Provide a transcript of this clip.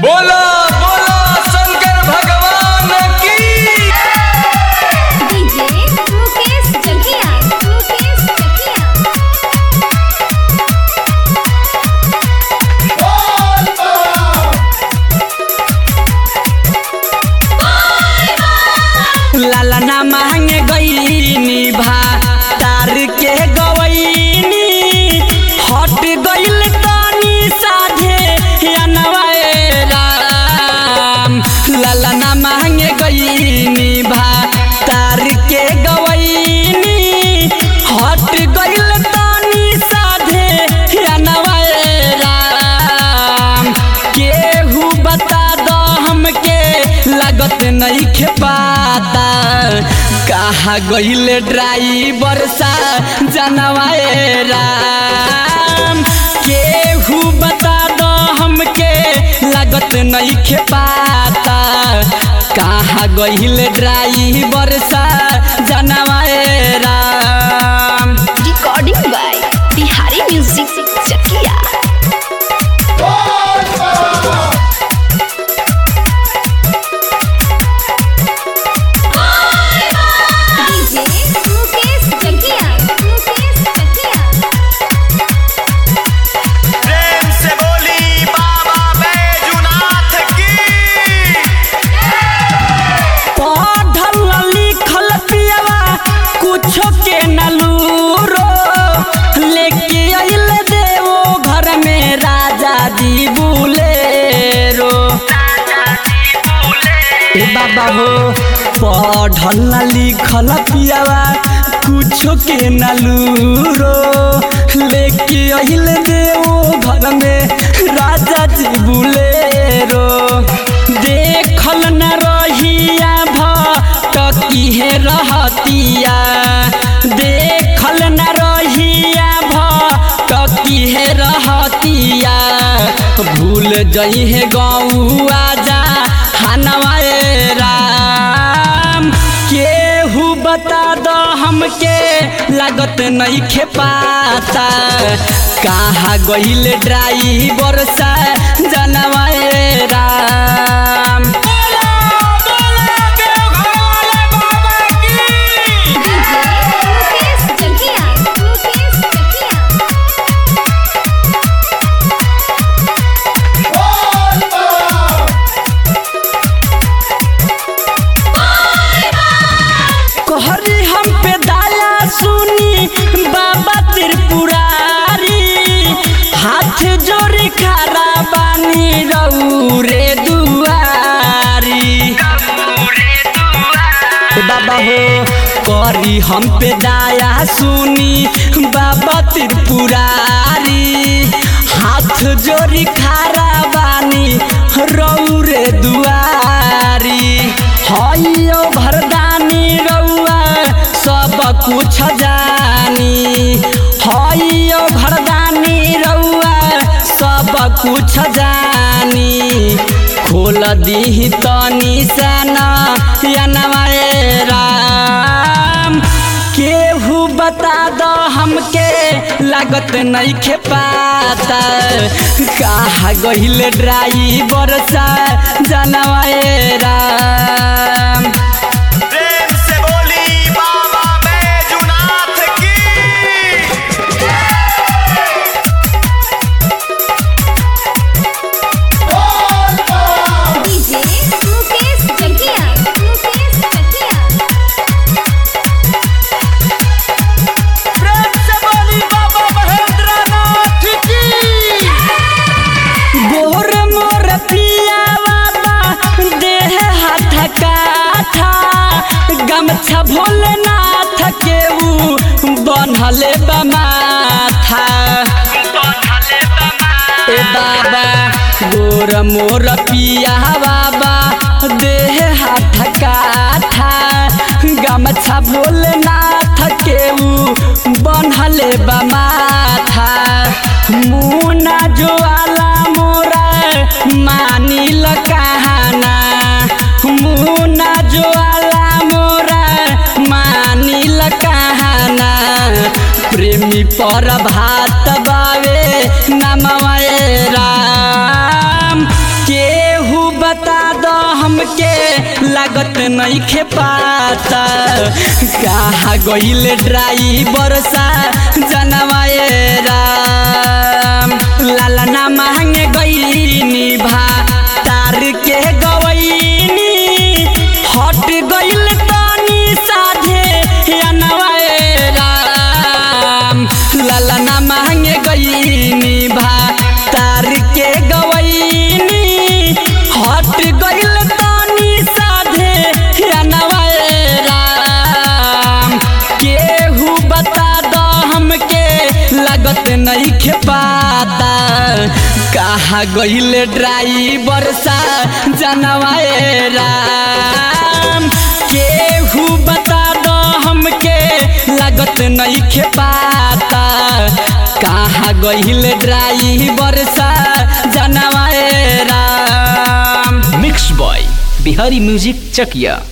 बोला बोला शंकर भगवान की डीजे मुकेश जकिया मुकेश जकिया लाला ना मांगे गईनी भा तार के गवईनी हट गईल तनी साधे अनवाए राम लाला ना मांगे गईनी भा तार के गवईनी हट गईल तनी साधे अनवाए राम केहू बता दो हमके लागत नहीं खेपाता कहा गईल ड्राइवर सा जनवाए राम केहू बता दो हमके लागत नहीं खेपाता कहा गईल ड्राइवर सा जनवाए राम recording by Bihari music Jakiya DJ Mukesh Jakiya Mukesh जकिया प्रेम से बोली बाबा बैजुनाथ की पढ़ल लिखल पियवा कुछो के नलूरो लेके अइल देवो घर में राजा जी बुलेरो ए बाबा हो पढ़ल लिखल पियवा कुछो के नलूरो लेके अइल देवो घर में राजा जी बुलेरो देखल न रहिया भटकी है रहतिया देखल न रहिया भटकी है रहतिया भूल जई है गौआ जा हनवाए राम केहू बता दो हमके लागत नहीं खेपाता कहाँ गईल ड्राइवर सा जनवाए राम डीजे मुकेश जकिया मुकेश जकिया कहरी हम पे दाया सुनी बाबा त्रिपुरारी हाथ जोड़ी खड़ा बानी रौरे दुआरी ए बाबा हो करी हम पे दाया सुनी बाबा त्रिपुरारी हाथ जोड़ी खड़ा बानी रौरे दुआरी हइयो भरदानी रउआ सब कुछ जानी हइयो भरदानी रउआ सब कुछ जानी खोल दी तनी सना यनवाए राम केहू बता दो हमके लागत नहीं खेपाता कहा गईल ड्राइवर सा जनवाए राम प्रेम से बोली बाबा बैजुनाथ की डीजे मुकेश जकिया मुकेश जकिया प्रेम से बोली बाबा महेंद्रनाथ की गोर मोर पिया बाबा देह हाथ काठा गमछा भोलेनाथ के ऊ बनहले बमाथा ए बाबा गोर मोर पिया बाबा देह हाथ काठा गमछा भोलेनाथ के ऊ बनहले बमाथा मुना ज्वाला मोरा मानिल कहाना मुना ज्वाला मोरा मानिल कहाना प्रेमी पर भात बावे नमवाए राम के लागत नहीं खे पाता कहा गईल ड्राइवर सा जनवाए राम लाला ना मांगे गईनी भा तार के गवैनी हट गईल तनी साधे अनवाए राम लाला ना मांगे गईनी भा तार के गवैनी हट गईल तनी साधे अनवाए राम केहू बता दो हमके लागत नहीं खे पाता कहा गईल ड्राइवर सा जनवाए राम केहू बता दो हमके लागत नहीं खे पाता कहा गईल ड्राइवर सा जनवाए राम mix by Bihari music Chakiya